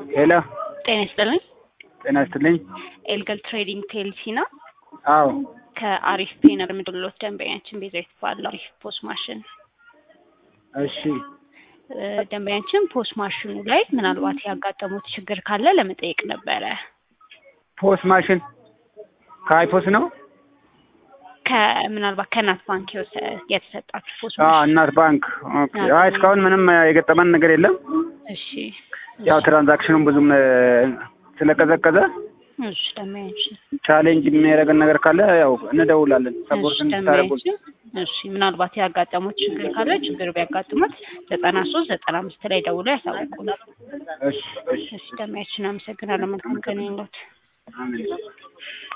ሄሎ ጤና ይስጥልኝ። ጤና ይስጥልኝ። ኤልገል ትሬዲንግ ቴልሲ ነው። አዎ ከአሪፍ ፔነር ምድሎት ደንበኛችን ቤዛዊት ባለው አሪፍ ፖስ ማሽን እሺ እ፣ ደንበኛችን ፖስ ማሽኑ ላይ ምናልባት ያጋጠሙት ችግር ካለ ለመጠየቅ ነበረ። ፖስ ማሽን ከአይፖስ ነው። ከምናልባት ከእናት ባንክ የወሰ- የተሰጣችሁ ፖስ አዎ ማሽን እናት ባንክ። ኦኬ። አይ እስካሁን ምንም የገጠመን ነገር የለም። እሺ ያው ትራንዛክሽኑም ብዙም እ፣ ስለቀዘቀዘ እሺ ደንበኛችን ቻሌንጅ የሚያደርገን ነገር ካለ ያው እንደውላለን። ሰፖርት እሺ እንድታደርጉ ደንበኛችን እሺ ምናልባት ያጋጠሙት ችግር ካለ ችግር ቢያጋጥሙት ዘጠና ሶስት ዘጠና አምስት ላይ ደውሎ ያሳውቁን። እሺ እሺ እሺ ደንበኛችን አመሰግናለሁ። መልካም ቀን ይሁንልዎት። አሜን።